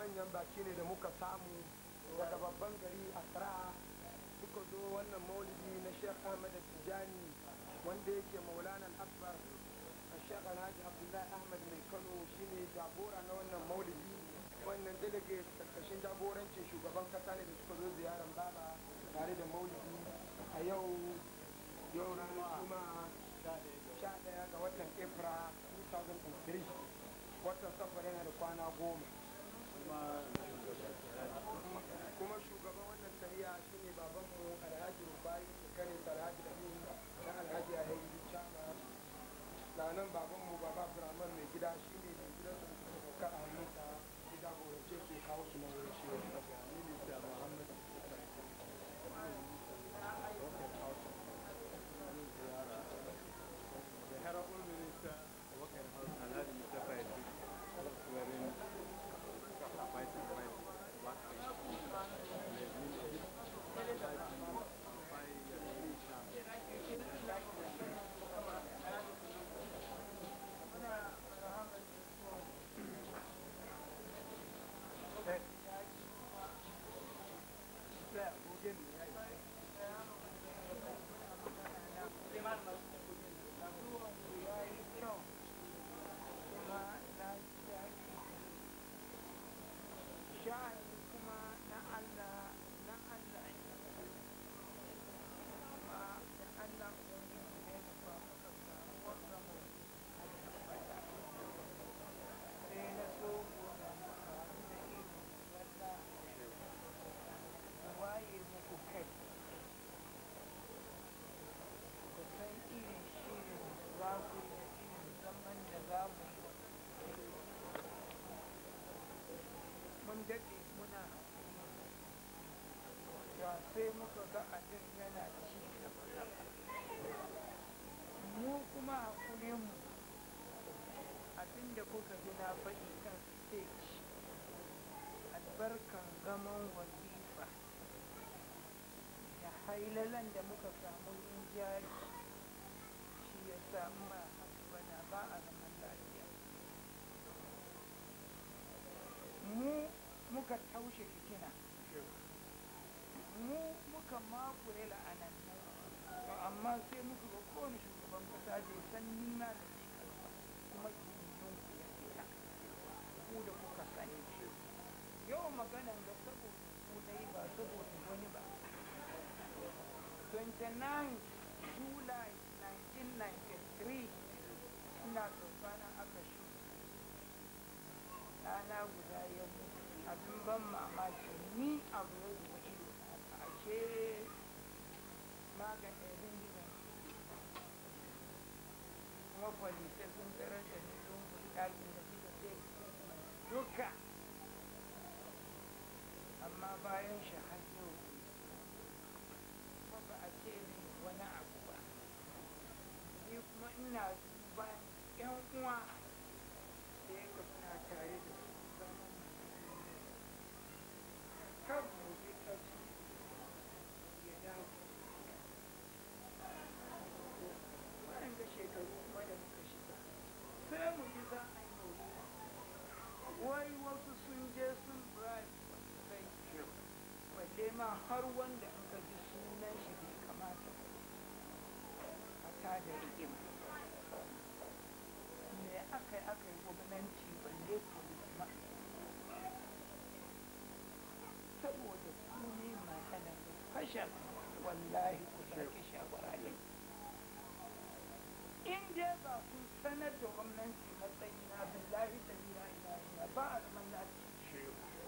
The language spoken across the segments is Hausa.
manyan baki ne da muka samu daga babban gari Accra suka zo wannan maulidi na Sheikh Ahmad Tijani wanda yake Maulana Akbar Sheikh Alhaji Abdullahi Ahmad mai Kano shine jagora na wannan maulidi wannan delegate karkashin jagorancin shugaban kasa ne da suka zo ziyarar baba tare da maulidi a yau yau ranar juma'a sha daya ga watan april 2003 watan safar yana da kwana goma kuma shugaban wannan tafiya shine babanmu alhaji rubai kare alhaji amin da alhaji alhaji chama na nan babanmu baba abdurrahman mai gida shine mai gidansa da suka sauka a hannunsa ya jagorance su ya kawo su na wurin shi minista muhammad The Honorable Minister of Work and House, Alhaji Mustafa Idris, swearing Vice President Black sha'ani kuma na Allah na Allah ne kuma da Allah ubangiji ne da ba muka samu wanda mu sai na so gona muka da irin wanda waye muku kai ku san irin shirin za ku yi da irin zaman da za mu yi mun daɗe muna da sai muka ga abin yana ci gaba mu kuma hakurinmu abin da kuka ji na faɗi kan stage albarkan gaman wazifa da hailalan da muka samu jari shi ya samu ba haka ba da ba a zaman lafiya mu muka taushe fitina mu muka makure la'anan to amma sai muka ga kowane shugaban kasa bai san nima da ne karfa kuma gindin ku ya fita ku da kuka sani yau maganan ga saboda ku dai ba saboda wani ba 29 July 1993 ina tsofana aka shi rana guda ya mutu abin ban mamaki ni abu ya zuba ido na ashe maganin rinjinan kuma kwalita sun tarar da ni lungun ɗakin da suka sai duka amma bayan shi har yau kuma ba a ce min wani abu ba ni kuma ina duba yan uwa da ya na tare da su zama kan mu bi ta su ya dawo bayan ga shekaru kuma da muka shiga sai mu ji za a yi maulidi wai wasu sun je sun bribe wasu sai balle ma har wanda in ka ji sunan shi bai kamata a tada rigima me aka yi aka yi gwamnati balle kuma saboda ku ne maganar fashar wallahi ku sake shawara ne in dai ba kun sanar da gwamnati matsayi na billahi da ila ila ila ba a zaman lafiya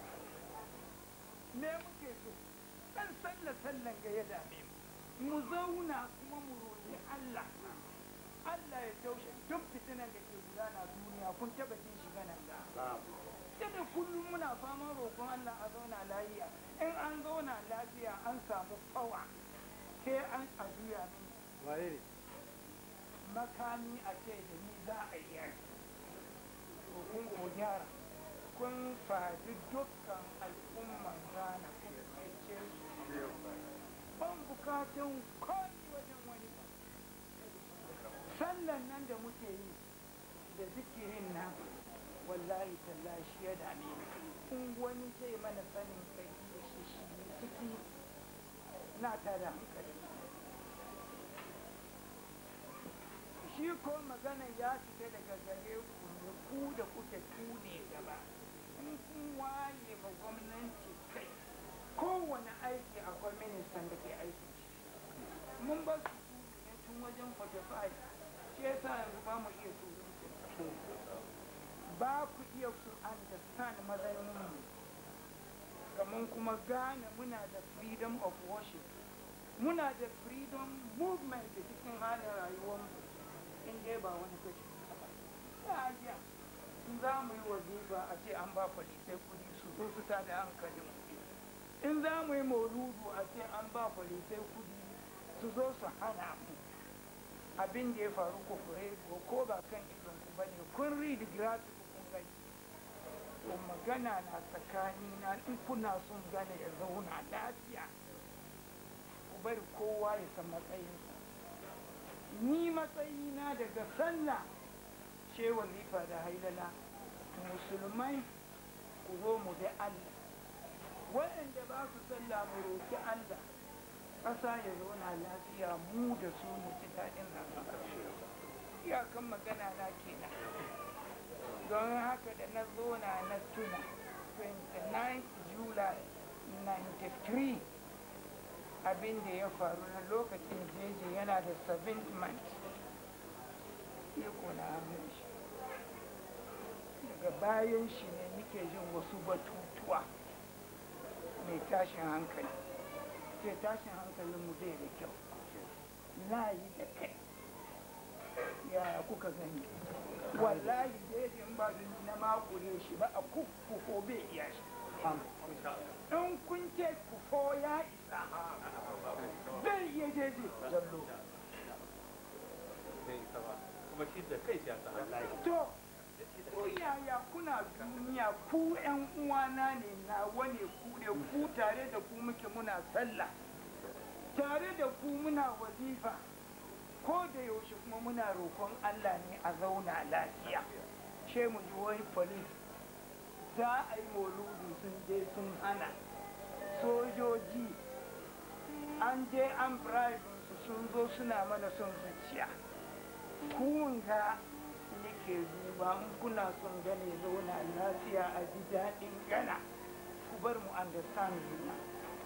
me muke so dan sallah sallan ga ya dame mu mu zauna kuma mu roƙi Allah Allah ya taushe duk fitinan da ke gudana duniya kun taba jin shi ganan da kada kullum muna faman roƙon Allah a zauna lafiya in an zauna lafiya an samu fawa sai an a juya mini Waye ne? makami a ce da ni za a yi yaki to kun ko gyara kun faɗi dukkan al'umman Ghana kun cece su ban bukatun komi wajen wani ba sallan nan da muke yi da zikirin nan wallahi tallahi shi ya dame ni in wani zai mana sanin kai da shi shi ciki na tada hankali shi ko magana ya fita daga gare ku ne ku da kuke ku ne gaba in kun waye ma gwamnati kai kowane aiki akwai ministan da ke aiki mun ba su ne tun wajen 45 shi yasa yanzu ba mu iya surutu ba ku iya su understand matsayinmu kamar kuma gane muna da freedom of worship muna da freedom movement da cikin halin rayuwarmu in dai ba wani kashi ya iya in za mu yi wazifa a ce an ba polisai kudi su zo su ta da hankalin in za mu yi mauludu a ce an ba polisai kudi su zo su hana mu abin da ya faru ku fure ko ba kan idon ku bane kun read gratis kun gani to magana na tsakani na in kuna son gane ya zauna lafiya ku bari kowa ya san matsayinsa ni matsayina daga sallah ce wazifa da hailala musulmai ku zo mu bi Allah waɗanda ba su sallah mu roki Allah ƙasa ya zauna lafiya mu da su mu ji daɗin rayuwa iyakan magana na kenan don haka da na zona na tuna 29 july 93 abin da ya faru na lokacin jeje yana da 7 months iko na hannun shi daga bayan shi ne nike jin wasu batutuwa mai tashin hankali ce tashin hankalin mu bai da kyau layi da kai ya kuka gani wallahi jejin ba na makure shi ba a kuffuko bai iya shi in kun ce kufo ya isa zai iya jeje jallo kuma shi da kai ya sa to ko yaya kuna duniya ku yan uwana ne na wane ku ne ku tare da ku muke muna sallah tare da ku muna wazifa ko da yaushe kuma muna roƙon Allah ne a zauna lafiya she mu ji wani polis za a yi moludu sun je sun hana sojoji an je an bribe su sun zo suna mana son zuciya kun ga nake duba in kuna son gane zauna lafiya a ji daɗin gana ku bar mu understand juna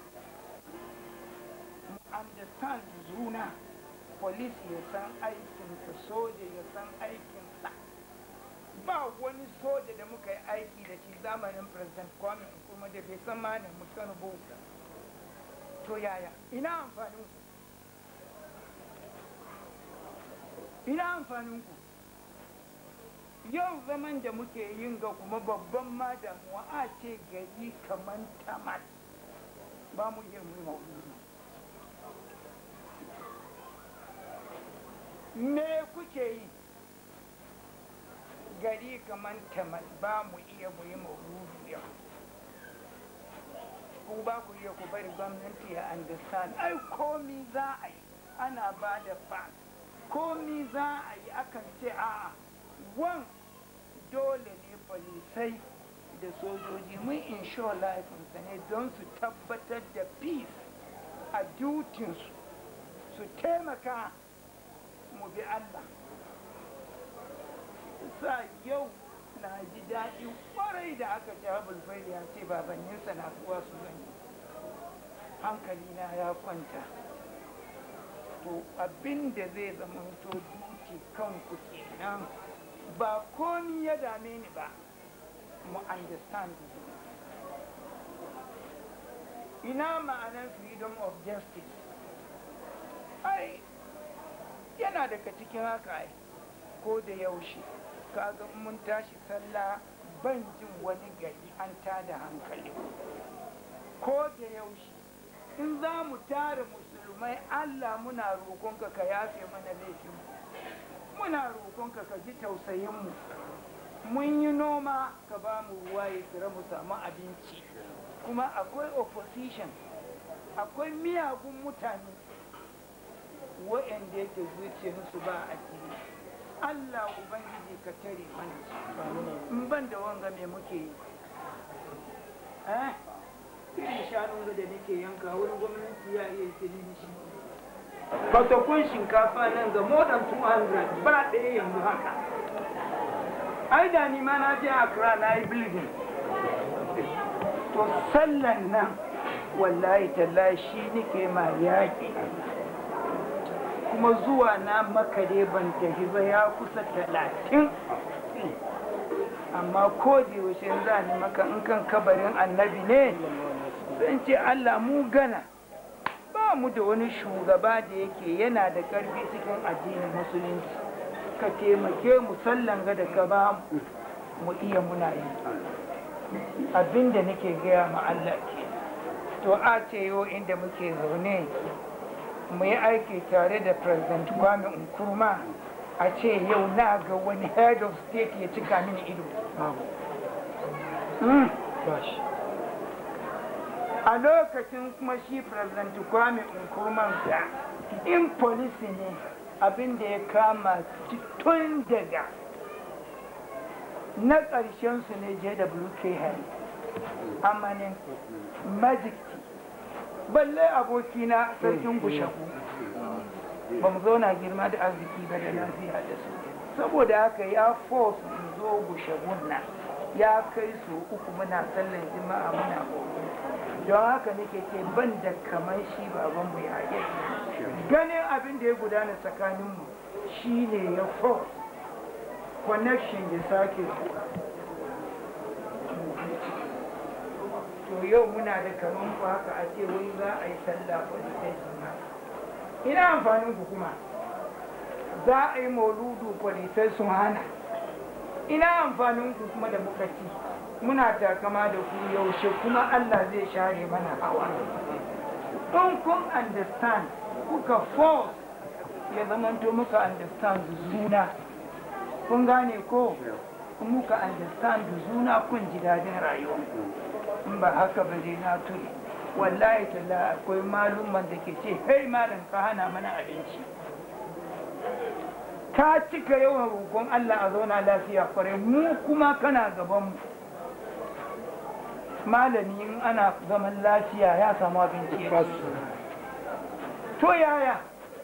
mu understand juna police ya san aikinsa soja ya san aikinsa ba wani soja da muka yi aiki da shi zamanin president kwame kuma da bai san ma da mutum bauta to yaya ina amfanin ku ina amfanin ku yau zaman da muke yin ga kuma babban ma damuwa a ce gari kamar tamat ba mu iya mu maulidi me kuke yi gari kamar tamat ba mu iya mu yi maulidi yau ku ba ku iya ku bari gwamnati ya understand ai komi za a yi ana ba da fan komi za a yi akan ce a'a wan dole ne polisai da sojoji mun insure laifinsa ne don su tabbatar da peace a dutinsu su taimaka mu bi Allah sa yau na ji daɗi kwarai da aka ci abulfai ya ce babanninsa na kuwa su gani hankalina ya kwanta to abin da zai zama to duti kanku kenan ba komi ya dame ni ba mu understand ina ma'anar freedom of justice ai yana daga cikin haka ai ko da yaushe kaga mun tashi sallah ban jin wani gari an tada hankali ko da yaushe in za mu tara musulmai allah muna roƙonka ka yafe mana laifinmu muna roƙonka ka ji tausayinmu mun yi noma ka ba mu ruwa ya tsira mu samu abinci kuma akwai opposition akwai miyagun mutane waɗanda yake zuciyarsu ba a jini Allah Ubangiji ka tare mana in ban da wanga me muke yi eh irin shanun da nake yanka wurin gwamnati ya iya sani da shi fatakun shinkafa nan ga more than 200 ba ɗaya yanzu haka ai da ni ma na je Accra na yi building to sallan nan wallahi tallahi shi nake ma yaƙi kuma zuwa na maka dai ban tafi ba ya kusa talatin amma ko da yaushe za ni maka in kan kabarin annabi ne zan ce Allah mu gana ba mu da wani shugaba da yake yana da ƙarfi cikin addinin musulunci ka taimake mu sallan ga da ka ba mu mu iya muna yi abinda nake gaya ma Allah ke to a ce yau inda muke zaune mu yi aiki tare da president Kwame Nkrumah a ce yau na ga wani head of state ya cika mini ido Mm. a lokacin kuma shi president Kwame Nkrumah da in police ne abin da ya kama tun daga na ƙarshen su ne JWK Harry amanin magic balle abokina sarkin gushaku ba mu zauna girma da arziki ba da lafiya da su saboda haka ya force in zo gushagun nan ya kai su uku muna sallan jima'a muna gobe don haka nake ce ban da kamar shi babanmu ya yi ganin abin da ya gudana tsakaninmu shi ne ya force connection ya sake zuwa to yau muna da kaman ku haka a ce wai za a yi sallah wani sai suna ina amfanin ku kuma za a yi mauludu polisai sun hana ina amfanin ku kuma da muka ci muna takama da ku yaushe kuma Allah zai share mana hawa in kun understand kuka force ya zamanto muka understand zuna kun gane ko muka understand zuna kun ji dadin rayuwa in ba haka ba dai na tuni wallahi talla akwai malumman da ke ce hey malam ka hana mana abinci ka cika yawan roƙon Allah a zauna lafiya kwarai mu kuma kana gaban mu malami in ana zaman lafiya ya samu abinci ya ci. to yaya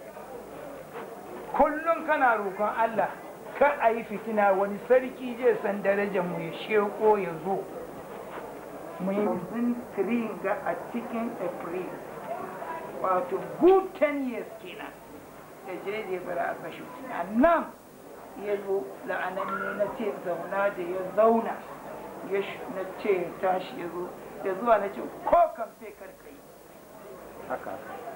kullum kana roƙon Allah ka a yi fitina wani sarki zai san darajar mu ya sheko ya zo mu yi zintirin ga a cikin april wato good 10 years kenan da jeje bara a kashe a nan ya zo la'ananne na ce zauna da ya zauna ya na ce ya tashi ya zo da zuwa na ce ko kamfe karkai haka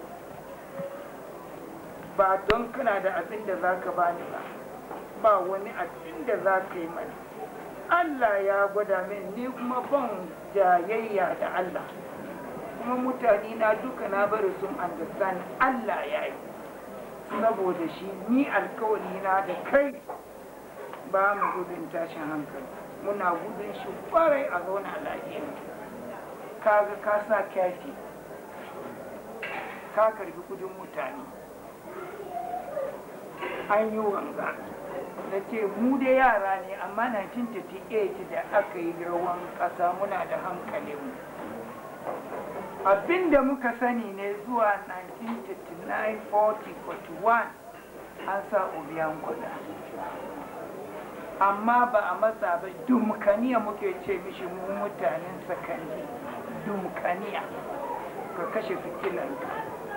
ba don kana da abin da za ka bani ba ba wani abin da za ka yi mani Allah ya gwada min ni kuma ban jayayya da Allah kuma mutane na duka na bari sun understand Allah ya yi saboda shi ni alkawari na da kai ba mu gudun tashin hankali muna gudun shi kwarai a zauna lafiya kaga ka sa kyafi ka karbi kudin mutane an yi wanga na ce mu da yara ne amma 1938 da aka yi rawan ƙasa muna da hankalinmu abinda muka sani ne zuwa 1939 40 41 an sa obiyan kuɗa amma ba a matsa ba dumkaniya muke ce mishi mu mutanen sakandi dumkaniya ka kashe fitilanka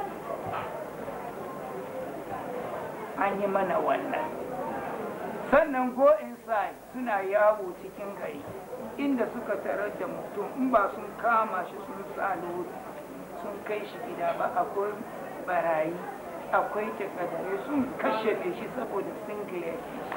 an yi mana wannan sannan go inside suna yawo cikin gari inda suka tarar da mutum in ba sun kama shi sun sa lori sun kai shi gida ba akwai barayi akwai takadare sun kashe shi saboda sun gayyace shi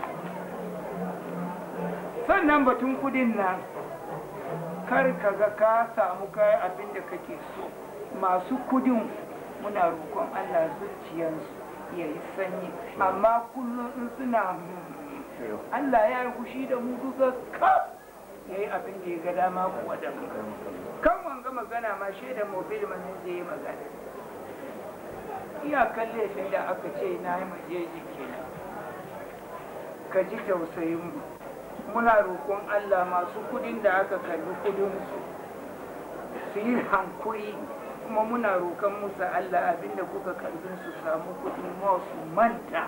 sannan batun kudin nan kar ka ga ka samu kayan abin da kake so masu kudin muna roƙon allah zuciyarsu ya yi sanyi amma kullum in suna Allah ya yi fushi da mu duka kaf ya yi abin da ya ga dama kuwa da mu kan wanga magana ma shaida mobil manin zai yi magana iyakan laifin da aka ce na yi majeji kenan ka ji tausayin mu muna roƙon Allah masu kudin da aka karbi kudinsu su yi hankuri kuma muna roƙon musu Allah abinda kuka karfin su samu kuɗin ma su manta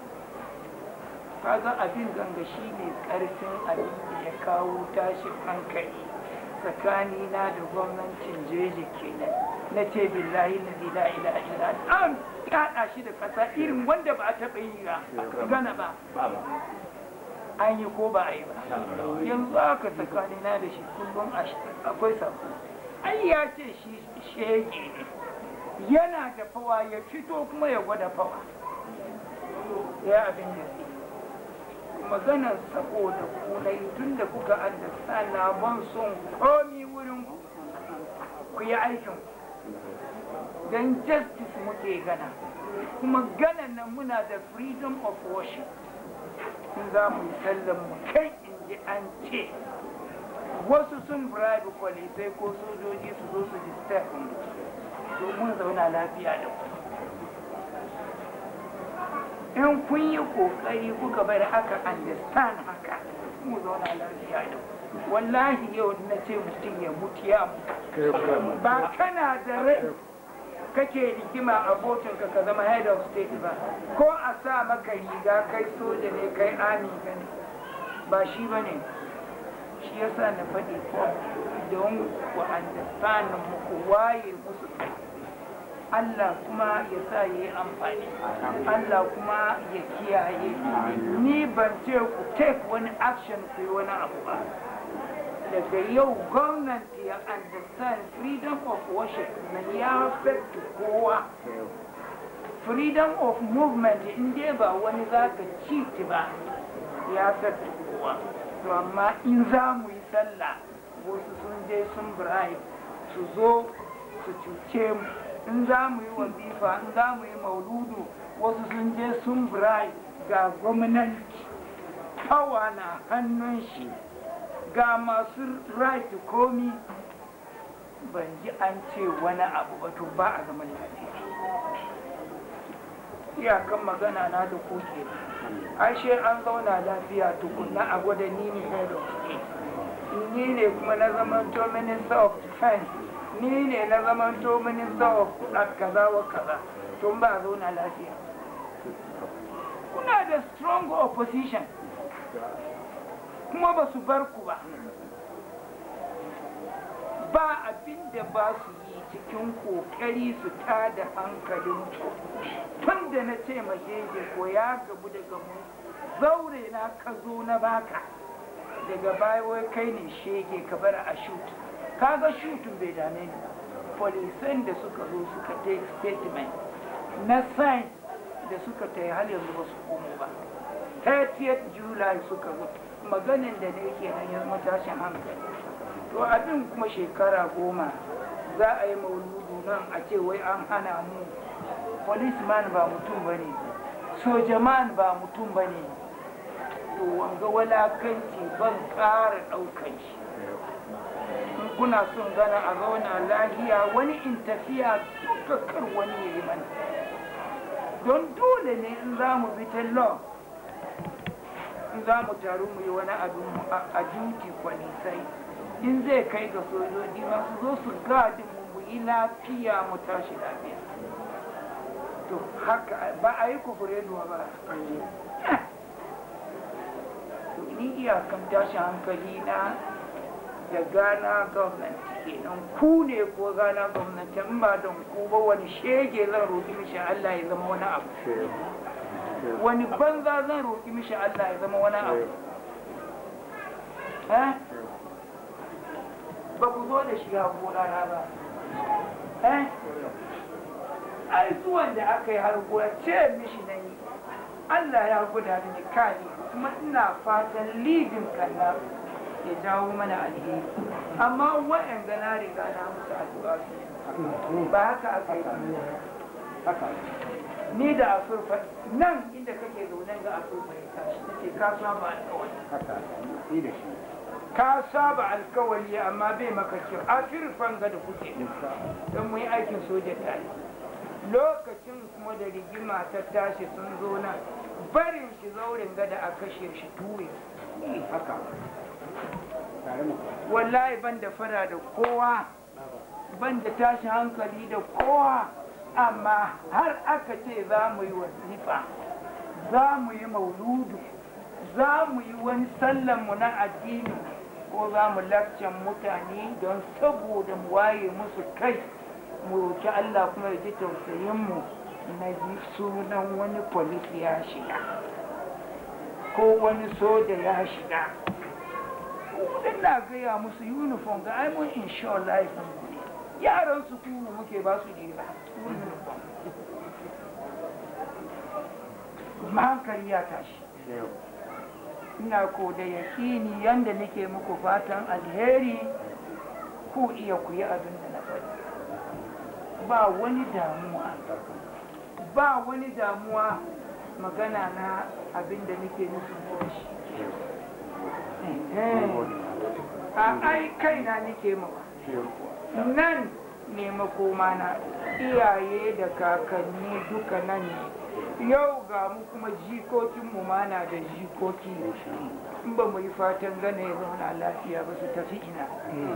kaga abin ganga shi ne ƙarfin abin da ya kawo tashin hankali tsakanina da gwamnatin jeji kenan na ce billahi na la ilaha illa an kaɗa shi da ƙasa irin wanda ba a taɓa yi ba gana ba an yi ko ba a yi ba yanzu aka tsakanina da shi kullum akwai sako ai ya ce shi shege ne yana da fawa ya fito kuma ya gwada fawa ya abin da zai maganar saboda kunai tun da kuka understand ban son komi wurin ku ku yi aikin don justice muke gana kuma ganan nan muna da freedom of worship in za mu yi sallan mu kai in ji an ce wasu sun bribe kwalisai ko sojoji su zo su disturb mu domin zauna lafiya da ku in kun yi kokari kuka bari aka understand haka mu zauna lafiya da ku wallahi yau na ce mutum ya mutu ya mutu ba kana da rai kake rigima a botinka ka zama head of state ba ko a sa maka riga kai soja ne kai ami ne ba shi ba ne shi yasa na faɗi ko don ku understand muku waye musu kai Allah kuma ya sa ya yi amfani Allah kuma ya kiyaye ni ban ce ku take wani action ku yi wani abu ba daga yau gwamnati ya understand freedom of worship na ya affect kowa freedom of movement in dai ba wani za ka cheat ba ya affect kowa to amma in za mu yi sallah wasu sun je sun bribe su zo su cuce mu in za mu yi wazifa in za mu yi mauludu wasu sun je sun birai ga gwamnati kawa na hannun shi ga masu right komi ban ji an ce wani abu ba to ba a zaman lafiya iyakan magana na da koke ashe an zauna lafiya tukunna a gwada ni ne head of state ni ne kuma na zaman to minister of defense ni ne na zaman to minista wa kaza wa kaza tun ba zauna lafiya kuna da strong opposition kuma ba su bar ku ba ba abin da ba su yi cikin kokari su tada hankalin ku tun da na ce majeje ko ya gabu daga mu zaure na ka zo na baka daga baya wai kai ne shege ka bar a shoot kaga shutun bai dame ni ba polisan da suka zo suka take statement na sign da suka ta har yanzu ba su komo ba 30th july suka zo maganin da ne ke nan ya matashin hankali to abin kuma shekara goma za a yi mauludu nan a ce wai an hana mu policeman ba mutum ba ne sojaman ba mutum ba ne to wanga walakanci ban ƙara ɗaukan shi in kuna son gana a zauna lahiya wani in tafiya kar wani ya yi mana don dole ne in za mu bi ta law in za mu taru mu yi wani abin a duty kwanisai in zai kai ga sojoji masu zo su gadi mu mu yi lafiya mu tashi lafiya to haka ba a yi kufure ba to ni iyakan tashin hankali na da gana gwamnati kenan ku ne ko gana gwamnati in ba don ku ba wani shege zan roƙi mishi Allah ya zama wani abu wani banza zan roƙi mishi Allah ya zama wani abu ba ku zo da shiga gona na ba ai zuwan da aka yi har gona ce mishi na yi Allah ya guda mini kani kuma ina fatan lidin kanna ya jawo mana alheri amma wa'yan gana riga na musu addu'a su ba haka aka yi haka ni da asurfa nan inda kake zaune ga asurfa ya tashi nace ka saba alkawari ka saba alkawari amma bai maka kyau afirfan ga da kuke don mu yi aikin soja tare lokacin kuma da rigima ta tashi sun zo nan barin shi zaurin gada a kashe shi tuwe haka wallahi ban da fara da kowa ban da tashi hankali da kowa amma har aka ce za mu yi wazifa za mu yi mauludu za mu yi wani sallanmu na addini ko za mu lakcan mutane don saboda mu waye musu kai mu roki Allah kuma ya ji tausayinmu na ji sunan wani polis ya shiga ko wani soja ya shiga ina gaya musu uniform ga ai mun insure life mu yaran su kuru muke ba su jira uniform kuma hankali ya tashi ina ko da yakini yanda nake muku fatan alheri ku iya ku yi abin da na faɗi ba wani damuwa ba wani damuwa magana na abin da nake nufin da shi a ai kaina nake mawa nan ne makoma na iyaye da kakanni duka nan ne yau ga mu kuma jikokinmu ma na da jikoki in ba mu yi fatan gane ya zauna lafiya ba su tafi ina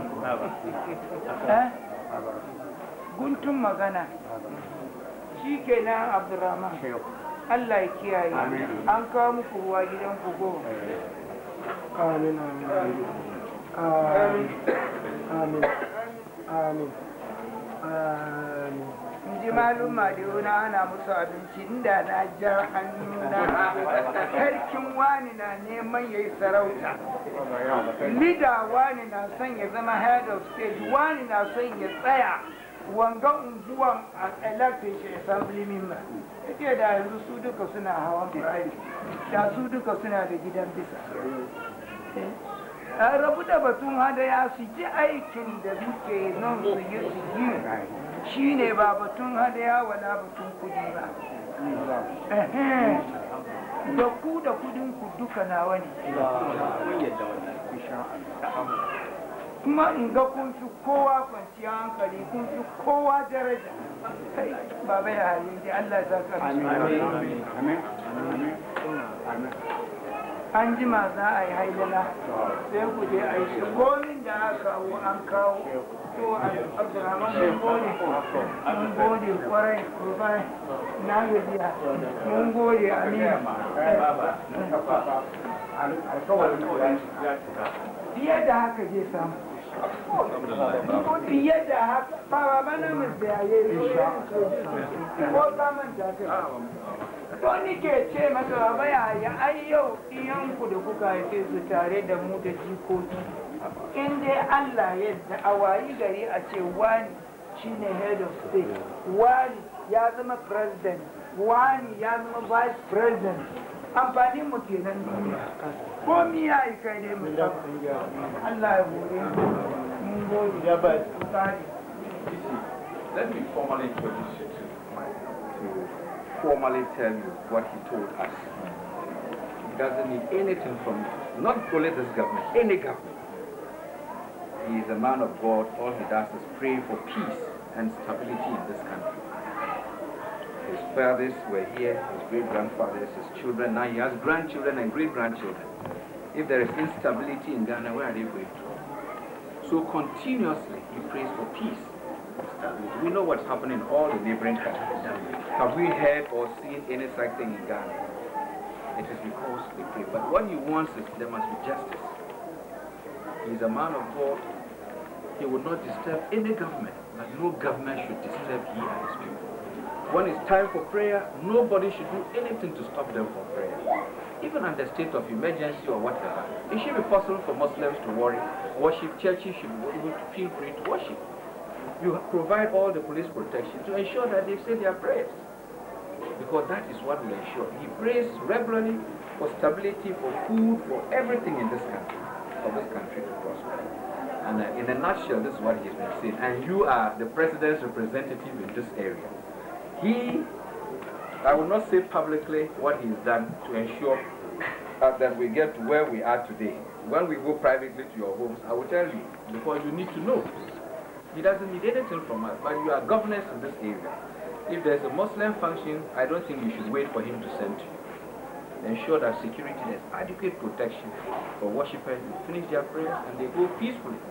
Eh? guntun magana shi kenan abdurrahman Allah ya kiyaye an kawo muku ruwa gidan ku go amin amin amin amin amin amin in ji malum madiyona ana musu abinci inda na jar hannuna sarkin wani na neman ya yi sarauta lida wani na son ya zama head of state wani na son ya tsaya wanga unguwan a elected shi assembly member yake da yanzu su duka suna hawan private da su duka suna da gidan bisa a rabu da batun hadaya su ji aikin da muke nan su yi su yi shi ne ba batun hadaya wala batun kudi ba Ehe. da ku da kudin ku duka nawa ne kuma in ga kun fi kowa kwanciyar hankali kun fi kowa daraja kai baba ya hali da Allah ya saka mishi an jima za a yi hailala sai ku je a yi shi komin da aka kawo an kawo to abdurrahman mun gode mun gode kwarai kwarai na gajiya mun gode amina fiye da haka zai samu fiye da haka ba ba na mun da yayi ko samun da kai to ni ke ce maka baba yaya ai yau iyanku da kuka haife su tare da mu da jikoki in dai Allah yadda a wayi gari a ce wani shine head of state wani ya zama president wani ya zama vice president amfanin mu kenan duniya ko mi ya yi kai dai mu Allah ya hore mun gode ya ba Let me formally introduce you to my, to formally tell you what he told us. He doesn't need anything from you, not only this government, any government. He is a man of God. All he does is pray for peace and stability in this country. His fathers were here, his great grandfathers, his children. Now he has grandchildren and great grandchildren. If there is instability in Ghana, where are they going to? So continuously he prays for peace. and stability. We know what's happening in all the neighboring countries. Have we heard or seen any such thing in Ghana? It is because they pray. But what he wants is there must be justice. He is a man of God. He will not disturb any government, but no government should disturb he and his people. When it's time for prayer, nobody should do anything to stop them from prayer. Even under state of emergency or whatever, it should be possible for Muslims to worry, worship. Churches should be able to feel free to worship. You provide all the police protection to ensure that they say their prayers. Because that is what will ensure. He prays regularly for stability, for food, for everything in this country, for this country to prosper. And uh, in a nutshell, this is what he's been saying. And you are the president's representative in this area. He, I will not say publicly what he's done to ensure uh, that we get to where we are today. When we go privately to your homes, I will tell you, because you need to know. He doesn't need anything from us, but you are governors in this area. If there's a Muslim function, I don't think you should wait for him to send to you. Ensure that security, there's adequate protection for worshippers. They finish their prayers and they go peacefully.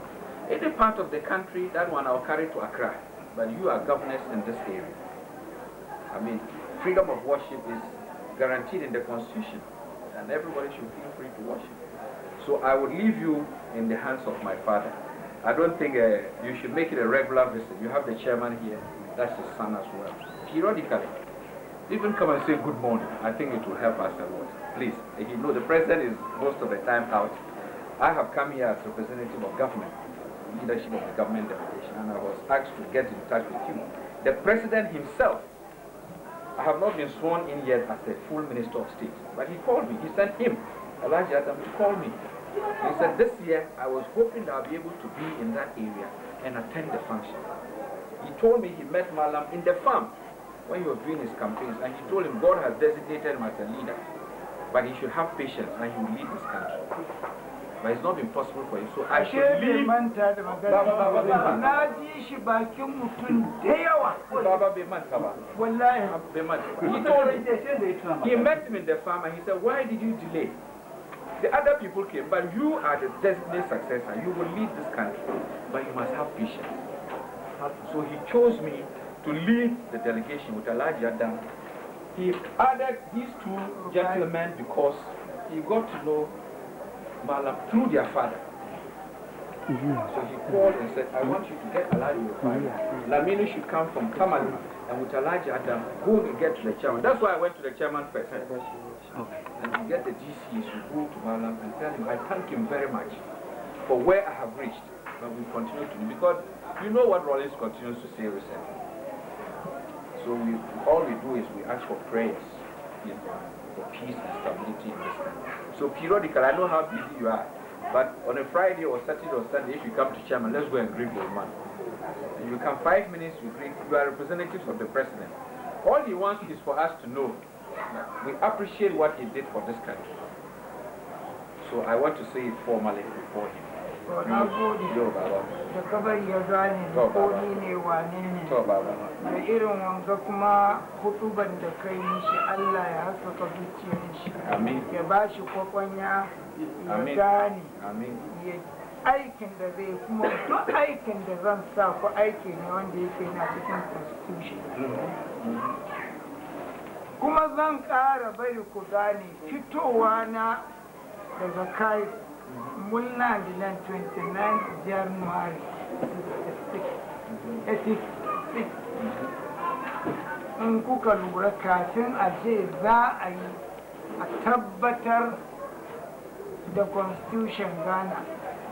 Any part of the country, that one I'll carry to Accra. But you are governors in this area. I mean, freedom of worship is guaranteed in the Constitution, and everybody should feel free to worship. So I would leave you in the hands of my father. I don't think uh, you should make it a regular visit. You have the chairman here, that's his son as well. Periodically, even come and say good morning. I think it will help us a lot. Please, if you know the president is most of the time out. I have come here as representative of government, leadership of the government delegation, and I was asked to get in touch with you. The president himself I have not been sworn in yet as a full minister of state, but he called me. He sent him, Elijah Adam, to call me. He said, this year I was hoping that I'll be able to be in that area and attend the function. He told me he met Malam in the farm when he was doing his campaigns, and he told him God has designated him as a leader, but he should have patience and he will lead this country. But it's not been possible for him, so I ashe should bai leave. manta da Ba- ba- ba- ba- magana ba. na ji shi bakin mutum da yawa Baba Beman Kaba. wallahi Beman. He told me. He met him in the farm and he said, Why did you delay? The other people came, but you are the designated successor. You will lead this country, but you must have patience. So he chose me to lead the delegation with Elijah Adam. He added these two gentlemen because he got to know Malam through their father. So he called and said, I want you to get Elijah your father. Lamini should come from Tamale and with Elijah Adam, go and get to the chairman. That's why I went to the chairman first. And to get the GCs, you go to Malam and tell him, I thank him very much for where I have reached. But we continue to, because you know what Rollins continues to say recently. So we, all we do is we ask for prayers you know, for peace and stability in this country. So periodically, I know how busy you are, but on a Friday or Saturday or Sunday, if you come to chairman, let's go and greet the man. And you come five minutes, you greet, you are representatives of the president. All he wants is for us to know that we appreciate what he did for this country. So I want to say it formally before him. to na gode Yo, Baba. da kabari ya gane To, ko Baba. ni ne wane ne To, Baba. da irin wanga kuma hutuban da kai mishi Allah ya haskaka zuciyar shi Amin. ya ba shi kwakwanya ya Amin. gane Amin. ya aikin da zai kuma duk aikin da zan sa ku aiki ne wanda yake na cikin constitution kuma zan ƙara bari ku gane fitowa na daga kai mulna nan 29 january 66 in kuka lura kafin a ce za a yi a tabbatar da constitution ghana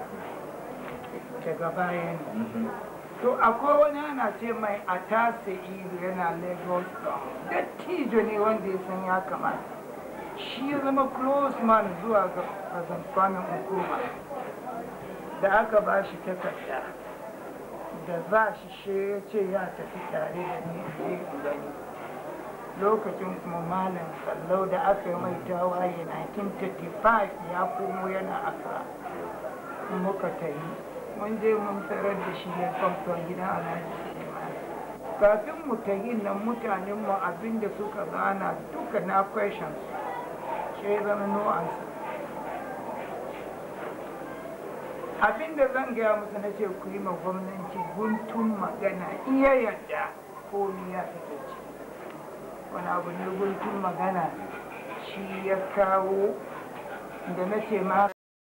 daga bayan to akwai wani ana ce mai a tase ido yana lagos dattijo ne wanda ya san ya kamata shi ya zama close man zuwa ga kazanfanin hukuma da aka ba shi takarda da za shi she ya ce ya tafi tare da ni in je in gani lokacin kuma malam sallau da aka yi mai tawaye 1935 ya komo yana akra muka ta yi mun je mun tarar da shi ya kwamfa gidan alhaji suleiman kafin mu ta yi nan mutanen mu abinda suka gana duka na questions sai zama no answer abinda zan gaya musu na ce ku yi ma gwamnati guntun magana iya yadda komi ya fito ci wani abu ne guntun magana shi ya kawo da na ce ma